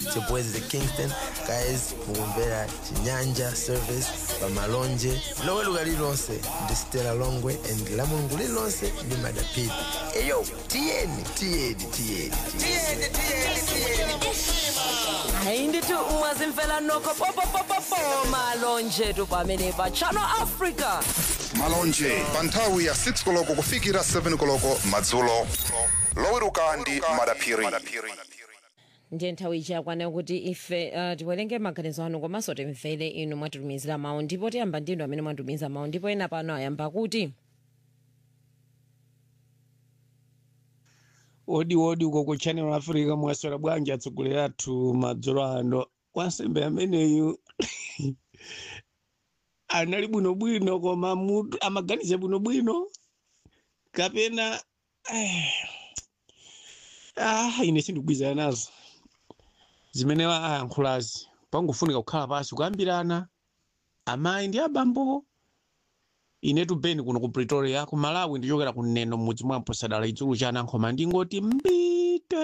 chibwezi the kingston guys mukumvera chinyanja service pamalonje loweruka lililonse ndi stela longwe and la mulungu lililonse ndi madapidi eyo tiyeni tiyeni tiyeni tiyeni hayi ndithi ungazimfela nokho popopopopo malonje tu pamene pa channel africa malonje pa nthawi ya 6 koloko kufikira 7 koloko madzulo loweruka ndi madaphiri ndiye nthawi iji yakwana kuti ife uh, tiwerenge maganizo anu komanso timvere inu mwatitumizira mawu ndipo tiyamba ndinu amene mwatumiza mawu ndipo ena pano ayamba kuti odi odi uko ku channel africa mwaswera bwanji atsogoleri athu madzulo ano wansembe ameneyu anali bwinobwino koma mutu amaganiza bwinobwino kapena eh, ah, ine sindikugwizana nazo zimene ayankhulazi pangofunika kukhala pasi kuyambirana amayi ndi abambo inetu beni kuno ku pretoria ku malawi ndichokera ku neno mudzi mwampo sadala idzulu cha anankhoma ndingoti mbite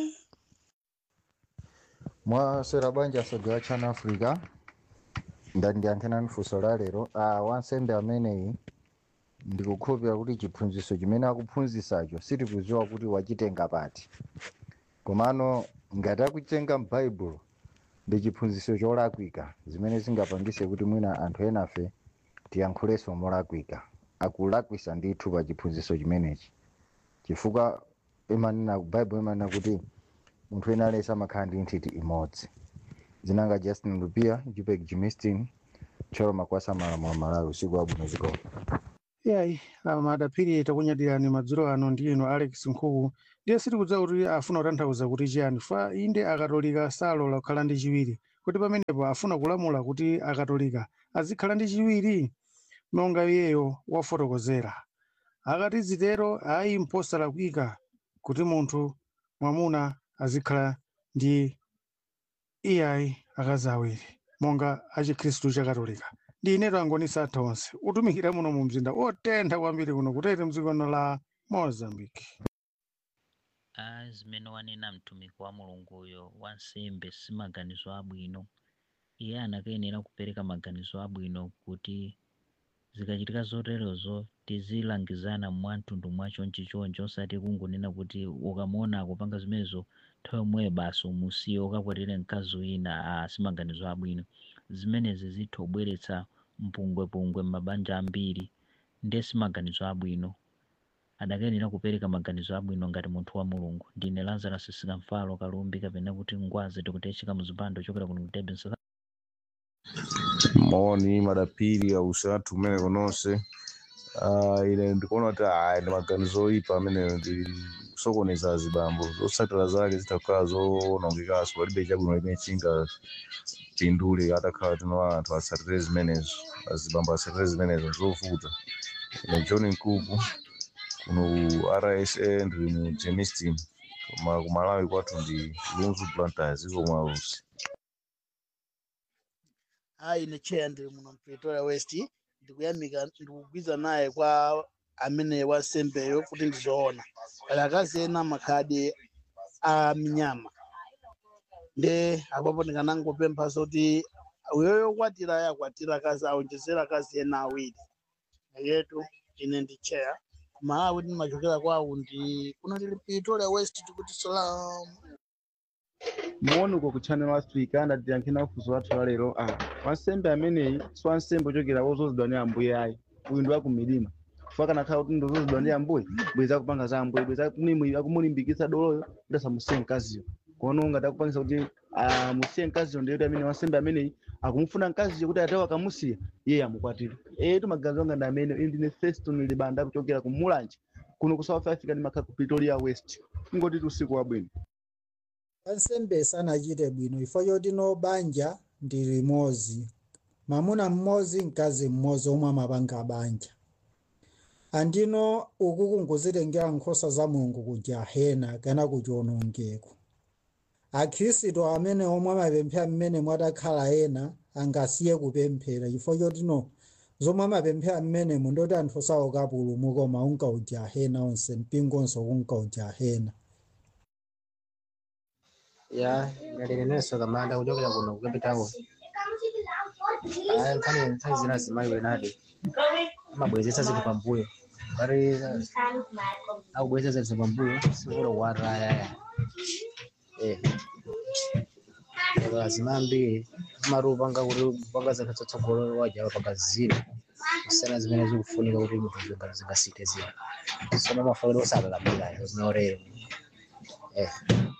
mwaswera bwanji asogera a channel africa ndati ndiyankhenani funso la lero ah, wansembe ameneyi ndikukhulupirira kuti chiphunzitso chimene akuphunzitsacho sitikudziwa kuti wachitenga pati komano ngati akuchitenga m'baibulo ndi chiphunzitso cholakwika zimene zingapangise kuti mwina anthu enafe tiyankhulenso molakwika akulakwisa ndithu pa chiphunzitso chimenechi chifukwa imanena baibulo imanena kuti munthu ena alesa amakhala ndi nthiti imodzi zinanga justin lupia jupek jimistin tcholo makwasa malamulo malawi usiku wabwino zikoma yayi madaphiri takunyadirani madzulo ano ndi inu alex nkhuku ndiye sitikudziwa kuti afuna kutanthauza kuti chiyani fa inde akatolika salola kukhala ndi chiwiri kuti pamenepo afuna kulamula kuti akatolika azikhala ndi chiwiri monga iyeyo wafotokozera akati zitero ayi mposalakwika kuti munthu mwamuna azikhala ndi iyayi akazi awiri monga achikhristu chakatolika ndi ineto angonisa athu onse utumikira muno mu mzinda otentha kwambiri kuno kutete mdzikono la mozambique a zimene wanena mtumiki wa mulunguyo wansembe si maganizo abwino iye anakayenera kupereka maganizo abwino kuti zikachitika zoterozo tizilangizana mwamtundu mwachonchi chonchi osati kungonena kuti ukamona akupanga zimenezo nthawi yomweyo basi umusiye ukakwatire mkazi wina a si maganizo abwino zimenezi zitha kubweretsa mpungwepungwe m'mabanja ambiri ndiye si maganizo abwino adakayenera kupereka maganizo abwino ngati munthu wa mulungu ndine lazarus sikamfalo kalumbi kapena kuti ngwazi tikutecheka muzipando chokera kuno kutebe moni madapiri ausatu umene kononse uh, ine ndikuona kuti aya ndi maganizo oyipa amene ndi kusokoneza azibambo zotsatira zake zitakhala zonongekaso palibe chabwino limene chingapindule atakhala tino anthu atsatire zimenezo azibambo atsatire zimenezo zovuta ine john nkuku kuno ku rsa ndili mu gemistin koma kumalawi kwathu ndi lunzu planters iko mwalusi hayi ine cheya ndili muno pretoria west ndikuyamika ndikugwiza naye kwa amene wansembeyo kuti ndizoona pali akazi ena makhadi a minyama nde apapo ndikanangopempha zoti uyoyo kwatira yakwatira akazi awonjezera akazi ena awiri yetu ine ndi cheya kumalawi ndimachokera kwawo ndi kuno tili pretoria west tikuti salam muone uko ku channel africa ndatiyankhena ufunso wathu la lero ah wansembe ameneyi si wansembe ochokera wozozedwa ndi ambuye ayi uyu ndi wakumilima chifukwa kanakhala kuti ndozozedwa ndi ambuye bweza kupanga za ambuye bweza akumulimbikitsa doloyo kuti asamusiye mkaziyo kono ngati akupangisa kuti amusiye mkaziyo ndiyoti amene wansembe ameneyi akumufuna mkaziyo kuti atawo akamusiya iye amukwatire etu maganizo anga ndi amene ine ndine feston libanda kuchokera ku mulanje kuno ku south africa ndimakhala ku pretoria west ngoti usiku wabwino wansembe sanachite bwino ifo choti no banja ndi limodzi mwamuna mmodzi mkazi mmodzi omwe amapanga banja andino uku kungozitengera nkhosa za mulungu ku jahena kana ku chiwonongeko akhristu amene omwe amapemphera mmene mwatakhala ena angasiye kupemphera chifukwa choti no zomwe amapemphera mmene mundoti anthu saoka pulumuka koma unka ujahena onse mpingo onse kunka ujahena ya ndalelenenso kamanda kuchokera kuno ku cape town aya nkhani nkhani zina zimayi wenadi amabwezesa zinthu pambuyo pari akubwezesa zinthu pambuyo sikulo kuwata ayaya eh lazima ambiri amati upanga kuti upanga zinthu zatsogolo wajawa panga zina kusiyana zimene zikufunika kuti munthu zinga- zingasite zina sono mafairo osakakamira zinyorero eh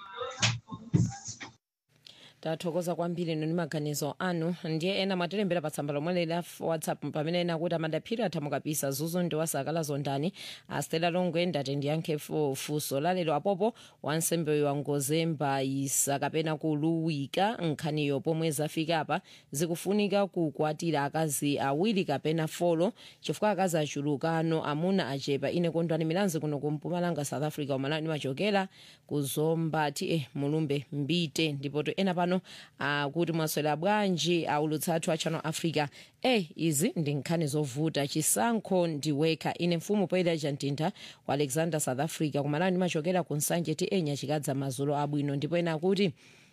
tathokoza kwambiri inu ndi maganizo anu ndiye ena mwatilembera pa tsamba lomwe la whatsapp pamene ena kuti amadaphiri athamukapisa zuzu ndi wasakala zondani astela longwe ndati ndiyankhe fu- funso lalero apopo wansembe wangozemba isa kapena kuluwika nkhaniyo pomwe zafika apa zikufunika kukwatira akazi awiri kapena folo chifukwa akazi achulukano amuna achepa ine kondwani milanzi kuno kumpumalanga south africa umalani machokera kuzomba ti eh, mulumbe mbite ndipo to ena pano akuti mwaswera bwanji aulutsa athu a channel africa eh izi ndi nkhani zovuta chisankho ndiwekha ine mfumu poyera chantintha ku alexander south africa kumalani machokera ku nsanje ti enya chikadza mazulo abwino ndipo ena akuti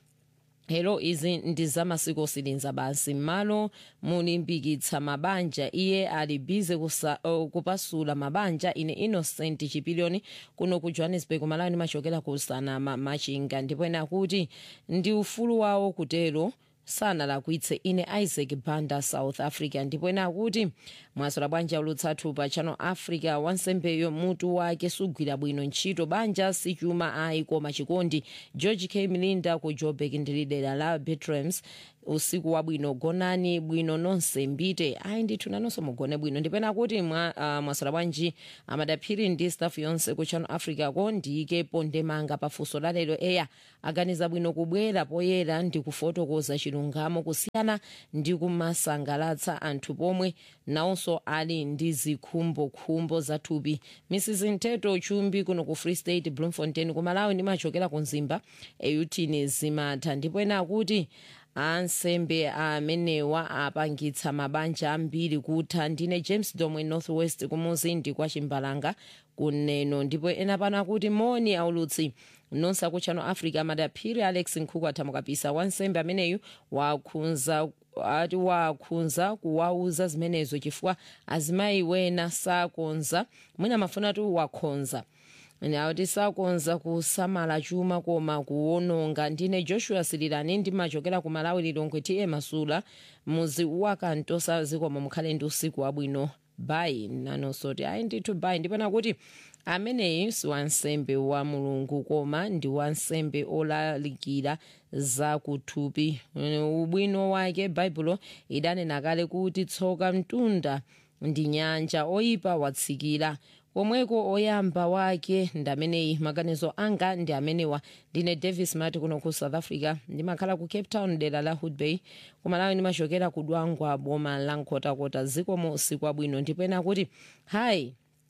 Hello izi ndi zamasiku osilinza basi malo mulimbikitsa mabanja iye ali bize kusa, uh, kupasula mabanja ine innocent chipilioni kuno ku johannesburg malani machokera ku sanama machinga ndipo ena akuti ndi ufulu wawo kutero sanalakwitse ine isaac banda south africa ndipo ena akuti mwasola bwanja ulutsathu pa channel africa wansembeyo mutu wake sugwira bwino ntchito banja sichuma ayi koma chikondi george k mlinda ku joburg ndili dera la betrams usiku wabwino gonani bwino nonse mbite ayi ndithu nanonso mugone bwino ndipena kuti mwa, uh, mwasola bwanji amadaphiri ndi staff yonse ku channel africa ko ndiyikepo ndemanga pafunso lalero eya aganiza bwino kubwera poyera ndi kufotokoza chilungamo kusiyana ndi kumasangalatsa anthu pomwe nawonso ali ndi zikhumbokhumbo zathupi mrs nteto chumbi kuno ku free state bloemfontein kumalawi ndimachokera ku nzimba eyutini zimatha ndipo ena akuti ansembe amenewa apangitsa mabanja ambiri kutha ndine james domwe northwest kumuzindi kwa chimbalanga kuneno ndipo ena pano akuti moni aulutsi nonse aku channel africa madaphiri alex nkhuku athamukapisa wansembe ameneyu wakhunza ati wakhunza kuwauza zimenezo chifukwa azimayi wena sakonza mwina mafuna tu wakhonza kuti sakonza kusamala chuma koma kuwononga ndine joshua sililani ndimachokera ku malawi lilongwe ti masula muzi wakantosa zikomo mukhale ndi usiku wabwino bayi nanosoti ayi ndithu bayi ndipena kuti ameneyi si wansembe wa mulungu koma ndi wansembe olalikira za kuthupi ubwino wake baibulo idanena kale kuti tsoka mtunda ndi nyanja oyipa watsikira komweko oyamba wake ndi ameneyi maganizo anga ndi amenewa ndine davis mati kuno ku south africa ndimakhala ku cape town dera la hood bay kumalawi ndimachokera ku dwangwa boma la nkhotakota zikomo usiku wabwino ndipena kuti hayi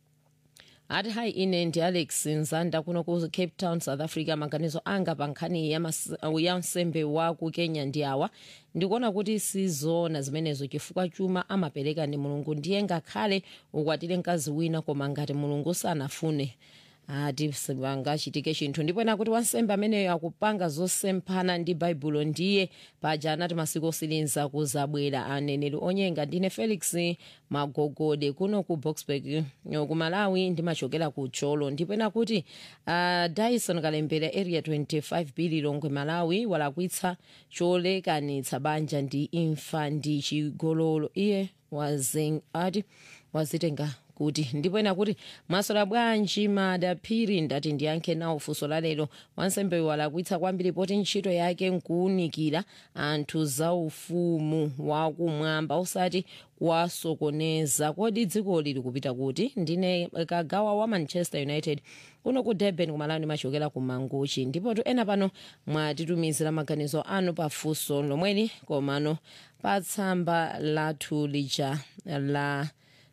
ati hayi ine ndi alex nzanda kuno ku cape town south africa maganizo anga pa nkhani ya mas- ya nsembe wa ku kenya ndi awa ndikuona kuti sizona zimenezo chifukwa chuma amapereka ndi mulungu ndiye ngakhale ukwatire mkazi wina koma ngati mulungu sanafune ati sipangachitike chinthu ndipo ena kuti wansembe ameneyo akupanga zosemphana ndi baibulo ndiye paja anati masiku otsiriza kuzabwera aneneri onyenga ndine felix magogode kuno ku boxburg ku malawi ndimachokera ku cholo ndipo ena kuti uh, dyson kalembera area 25 bili longwe malawi walakwitsa cholekanitsa banja ndi imfa ndi chigololo iye wazen ati wazitenga kuti ndipo ena kuti mwasola bwanji madaphiri ndati ndiyankhe nawo funso lalero wansembe walakwitsa kwambiri poti ntchito yake nkuwunikira anthu za ufumu wakumwamba osati kuwasokoneza kodi dziko lili kupita kuti ndine kagawa wa manchester united kuno ku durban kumalawi ndimachokera ku manguchi ndipo tu ena pano mwatitumizira maganizo anu pa funso lomweli komano pa tsamba lathu lija la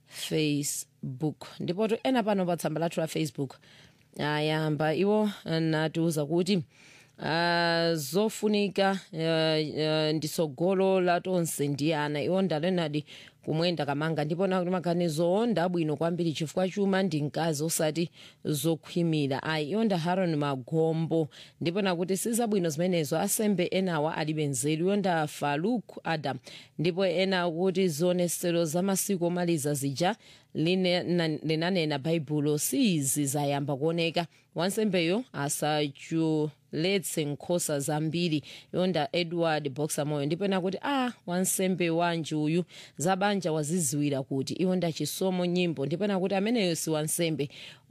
facebook ndipo tu ena pano pa tsamba lathu la facebook ayamba iwo natiuza kuti uh, zofunika uh, uh, ndisogolo la tonse ndi ana iwo ndalenadi kumwenda kamanga ndipona kuti maganizo ndabwino kwambiri chifukwa chuma ndi mkazi osati zokhwimira ayi iwonda haron magombo ndipona kuti sizabwino zimenezo asembe enawa alibe nzeru iwonda faruk adam ndipo ena kuti zionesero za masiku omaliza zija linanena baibulo sizi zayamba kuoneka wansembeyo asachuletse nkhosa zambiri yonda edward boxer moyo ndipena kuti a ah, wansembe wanji uyu zabanja waziziwira kuti iwonda chisomo nyimbo ndipena kuti ameneyo si wansembe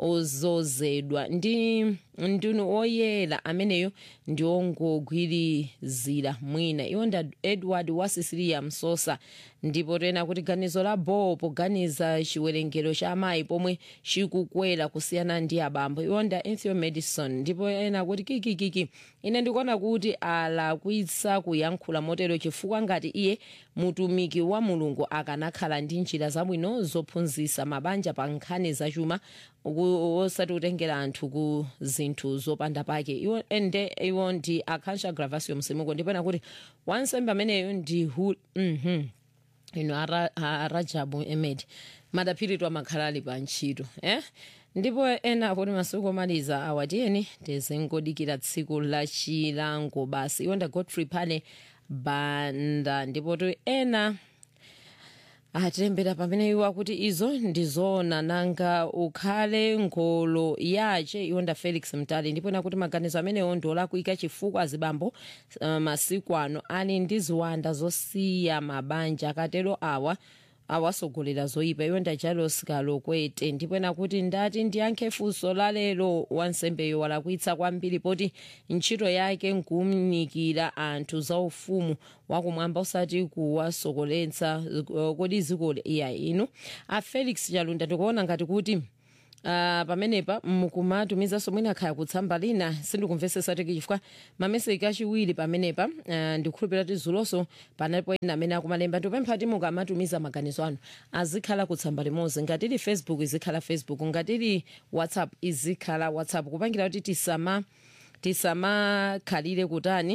ozozedwa ndi ndinu oyera ameneyo ndi ongogwirizira mwina iwonda edward wa sisiliya msosa ndipo tena kuti ganizo la ball poganiza chiwerengero cha amayi pomwe chikukwera kusiyana ndi abambo iwonda ethio madison ndipo ena kuti kikikiki ine ndikuona kuti alakwitsa kuyankhula motero chifukwa ngati iye mutumiki wa mulungu akanakhala ndi njira zabwino zophunzitsa mabanja pa nkhani zachuma osati kutengera anthu ku zinthu zopanda pake iwo ende iwo ndi akansha gravasio msimuko ndipena kuti wansembe ameneyo ndi hu mm -hmm. ino ara, arajabu emed madaphiritwa makhala ali pa ntchito eh? ndipo ena kuti masiku omaliza awatiyeni tizingodikira tsiku la chilango basi iwonda godfrey pale banda ndipo to ena atilembera pamene iwo akuti izo ndizoona nanga ukhale ngolo yace iwonda felix mtali ndipo ena kuti maganizo amenewo ndiolakwika chifukwa azibambo uh, masiku ano ali ndi ziwanda zosiya mabanja akatero awa awasogolera zoyipa iwo ndajalos kalokwete ndipo ena kuti ndati ndiyankhe funso lalero wansembeyo walakwitsa kwambiri poti ntchito yake nkumnikira anthu zaufumu wakumwamba usati kuwasokoletsa uh, kodi zikole iya inu a felix chalunda ndikuona ngati kuti Uh, pamenepa mukumatumizanso mwina khaya kutsamba lina sindikumvesesa tiki chifukwa mameseki achiwiri pamenepa uh, ndikukhulupirira kuti zulonso panapo ena amene akumalemba ndikupempha kuti mukamatumiza maganizo anu azikhala kutsamba limodzi ngatili facebook izikhala facebook ngatili whatsapp izikhala whatsapp kupangira kuti tisama tisamakhalire kutani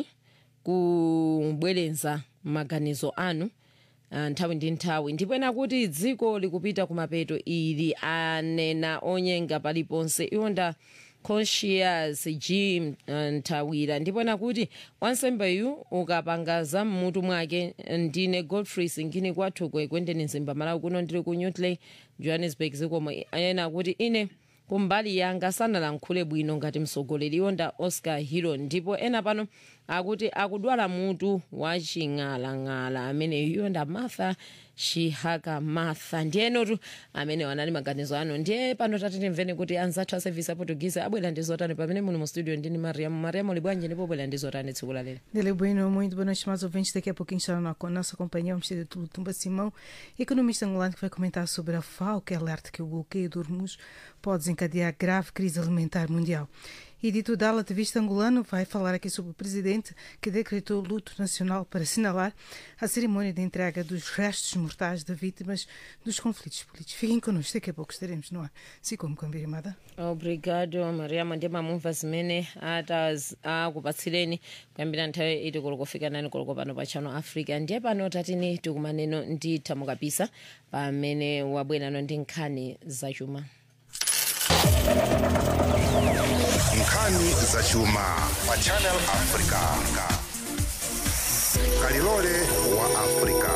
kubwerenza maganizo anu Uh, nthawi ndi nthawi ndipo ena kuti dziko likupita kumapeto ili anena onyenga paliponse iwonda conscious jim uh, nthawira ndipo ena kuti wansembeyu ukapanga za mmutu mwake ndine godfrey singini kwathu kwendeni mzimba malawi kuno ndili ku newtley johannesburg zikomo ena kuti ine kumbali yanga sanalankhule bwino ngati mtsogoleri iwonda oscar hero ndipo ena pano akuti akudwala mutu waching'alang'ala amene iwonda martha chihaka martha ndiyenotu amene wanali maganizo ano ndiye pano tati timveni kuti anzathu a service aportuguese abwera ndi zotani pamene muli mu studio ndini mariamu mariamu uli bwanji ndipo bwera ndi zotani tsiku la lero Dele Bueno, muito boa noite, mais ouvintes. Daqui a pouquinho estará na com a nossa companhia, o Ministério de Tumba Simão, economista angolano, que vai comentar sobre a FAO, que alerta que o bloqueio do Hormuz pode desencadear grave crise alimentar mundial. E Dito Dal, ativista angolano, vai falar aqui sobre o presidente que decretou luto nacional para assinalar a cerimônia de entrega dos restos mortais de vítimas dos conflitos políticos. Fiquem connosco, daqui a pouco estaremos no ar. Se como cambirimada. obrigado mariamu ndi mamumva zimene ataz- akupatsireni kuyambira nthawi iti koloko fika nani koloko pano pa channel africa ndiye pano tatini tikumaneno ndi thamukapisa pamene wabwerano ndi nkhani zachuma nkhani zachuma pa channel africa kalilole wa africa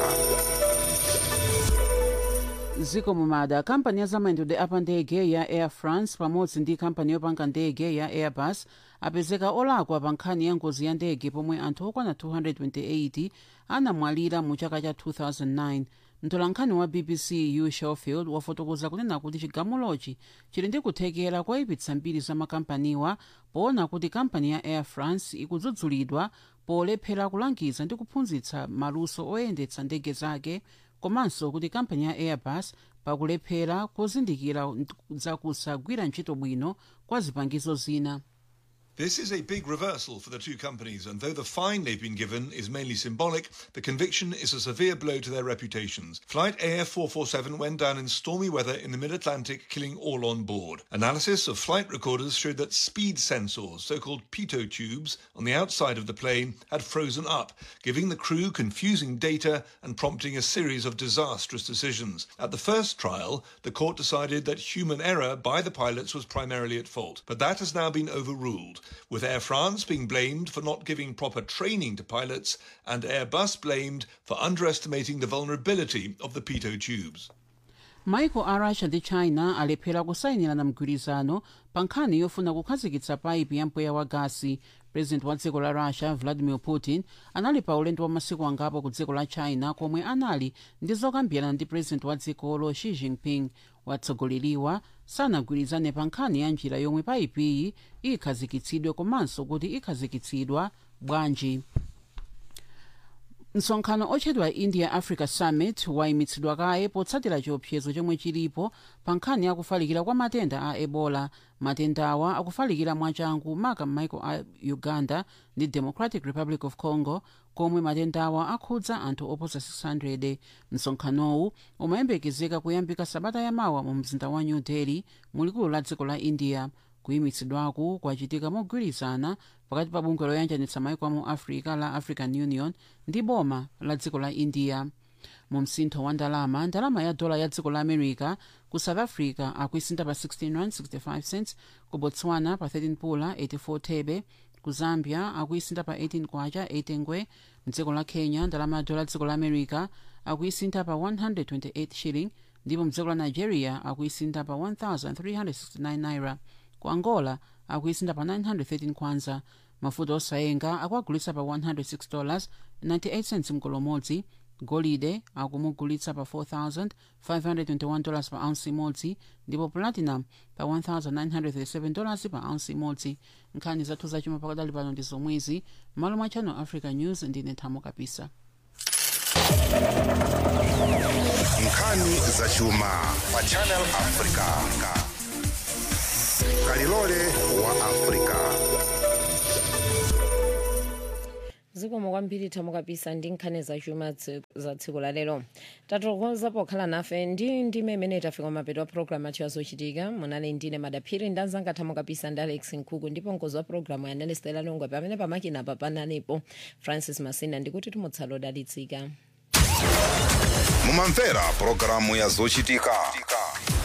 ziko mumada kampani ya zamayendedwe apa ndege ya air france pamodzi ndi kampani yopanga ndege ya airbus apezeka olakwa pa nkhani ya ngozi ya ndege pomwe anthu okwana 228 anamwalira mu chaka cha 2009 mtolankhani wa bbc hugh schofield wafotokoza kunena kuti chigamulochi chili ndi kuthekera koyipitsa mbiri za makampaniwa poona kuti kampani ya air france ikudzudzulidwa polephera kulangiza ndi kuphunzitsa maluso oyendetsa ndege zake komanso kuti kampani ya airbus pakulephera kuzindikira za kusagwira ntchito bwino kwa zipangizo zina This is a big reversal for the two companies, and though the fine they've been given is mainly symbolic, the conviction is a severe blow to their reputations. Flight AF447 went down in stormy weather in the mid Atlantic, killing all on board. Analysis of flight recorders showed that speed sensors, so called pitot tubes, on the outside of the plane had frozen up, giving the crew confusing data and prompting a series of disastrous decisions. At the first trial, the court decided that human error by the pilots was primarily at fault, but that has now been overruled with Air France being blamed for not giving proper training to pilots and Airbus blamed for underestimating the vulnerability of the pitot tubes. maiko a russia ndi china alephera kusayinirana mgwirizano pa nkhani yofuna kukhazikitsa paipi ya mpweya wa gasi president wa dziko la russia vladimir putin anali pa ulendo wa masiku angapo ku dziko la china komwe anali ndi zokambirana ndi president wa dzikolo xi jinping watsogoleriwa sanagwirizane pa nkhani ya njira yomwe paipiyi ikhazikitsidwe komanso kuti ikhazikitsidwa bwanji msonkhano otchedwa india africa summit wayimitsidwa kaye potsatira chiopsezo chomwe chilipo pa nkhani ya kufalikira kwa matenda a ebola matendawa akufalikira mwachangu maka m'maiko a uganda ndi democratic republic of congo komwe matendawa akhudza anthu oposa 600 msonkhanowu umayembekezeka kuyambika sabata yamawa mu mzinda wa new delhi mulikulu la dziko la india kuyimitsidwaku kwachitika mogwirizana pakati pa bungwe loyanjanitsa maiko amu africa la african union ndi boma la dziko la india mu msintho wa ndalama ndalama ya dola ya dziko la america ku south africa akuisinta pa 16 rand 65 cents ku botswana pa 13 pula 84 thebe ku zambia akuisinta pa 18 kwacha 8 ngwe mdziko la kenya ndalama ya dola ya dziko la america akuisinta pa 128 shilling ndipo mdziko la nigeria akuisinta pa 1369 naira ku angola akuisinta pa 913 kwanza mafuta osayenga akuagulitsa pa 106 dollars 98 cents mkolo umodzi golide akumugulitsa pa 4521 dollars pa ounce imodzi ndipo platinum pa 1937 dollars pa ounce imodzi nkhani zathu zachuma pakadali pano ndi zomwezi malo mwa channel africa news ndine thamo kapisa nkhani zachuma pa channel africa kalilole wa africa zikomo kwambiri thamo kapisa ndi nkhani zachuma tsi- za tsiku la lero tathokoza pokhala nafe ndi ndime imene tafika mapeto a programu athu yazochitika munali ndine madaphiri ndi anzanga thamo kapisa ndi alex nkhuku ndipo mkozi wa programu yanali stela longwe pamene pamakina pa panalipo francis masina ndikuti tumutsala odalitsika mumamvera pulogalamu ya zochitika